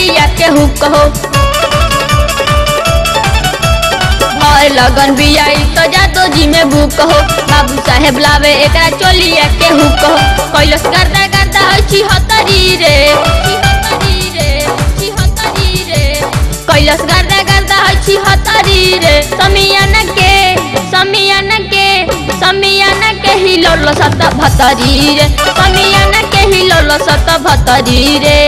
चोलिया के हुक हो भर लगन बियाई तो जादो जी में भूक हो बाबू साहेब लावे एकरा चोलिया के हुक हो कैलस करदा करदा है छिहत्तरी रे छिहत्तरी रे छिहत्तरी रे कैलस करदा करदा है छिहत्तरी रे समियान के समियान के समियान के हिलौल सत भतरी रे समियान के हिलौल सत भतरी रे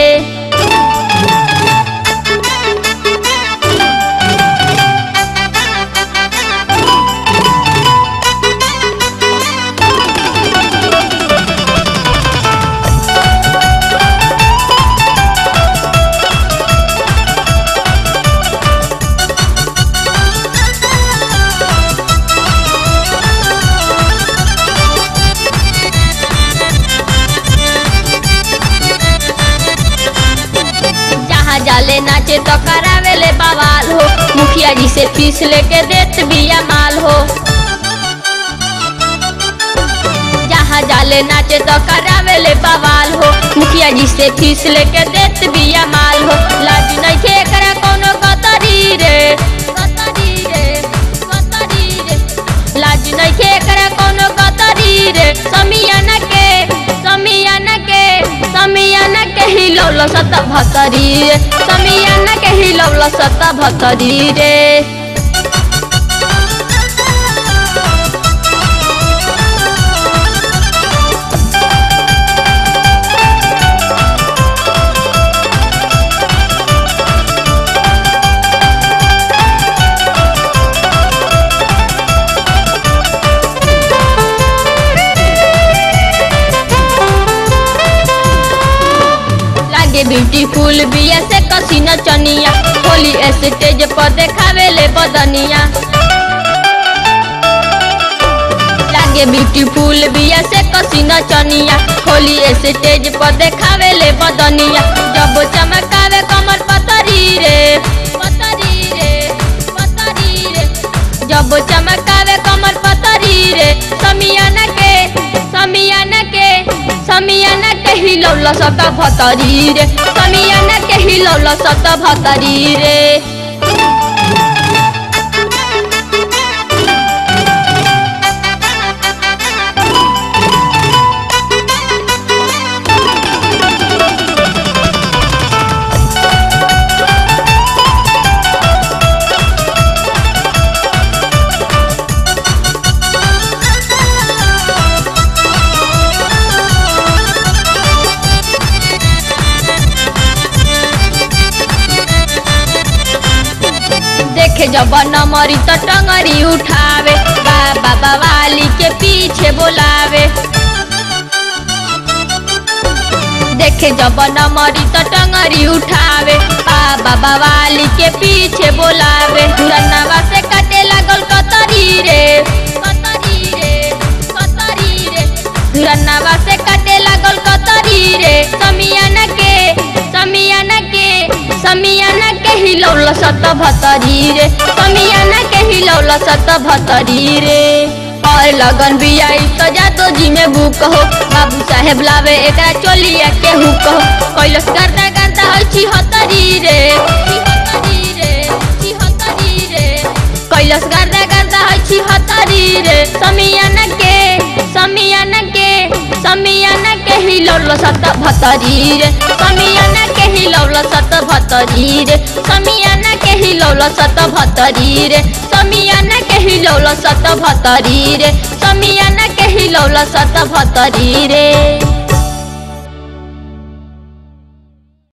जहाँ जाले नाचे तो करावेले बवाल हो मुखिया जी से फीस लेके देत बिया माल हो जहाँ जाले नाचे तो करावेले बवाल हो मुखिया जी से फीस लेके देत बिया माल हो लाज नहीं थे एकरा कोनो गतरी रे गतरी रे गतरी रे लाज नहीं थे एकरा कोनो गतरी रे समियाना के समियाना के समियाना के हिलौल सत भतरी रे समियाना के हिलौल सत भतरी रे लागे ब्यूटीफुल बिया से कसी नचनिया होली स्टेज पर देखावे ले बदनिया लागे ब्यूटीफुल बिया से कसी नचनिया होली स्टेज पर देखावे ले बदनिया जब चमकावे कमर पतरी रे पतरी रे पतरी रे जब चमकावे कमर पतरी रे समियाना के समियाना के समियाना के हिलौल सत भतरी रे समियाना के हिलौल सत भतरी रे देखे जब नमरी तो टंगरी उठावे बाबा बवाली के पीछे बोलावे देखे जब नमरी तो टंगरी उठावे बाबा बवाली के पीछे बोलावे दुरनवा से कटे लागल कतरी रे कतरी रे कतरी रे दुरनवा से कटे लागल कतरी रे समियाना के समियाना के समियाना के हिलौल सत भतरी रे समियाना के हिलौल सत भतरी रे और लगन बियाई तो जातो जी में बुक हो बाबू साहेब लावे एकरा चोलिया के हुक हो कैलस करता करता है छिहत्तरी रे छिहत्तरी रे छिहत्तरी रे कैलस करता करता है छिहत्तरी रे समियाना के समियाना के समियाना के हिलौल सत भतरी रे समियाना के हिलौल सत भतरी रे समियाना के हिलौल सत भतरी रे समियाना के हिलौल सत भतरी रे समियाना के हिलौल सत भतरी रे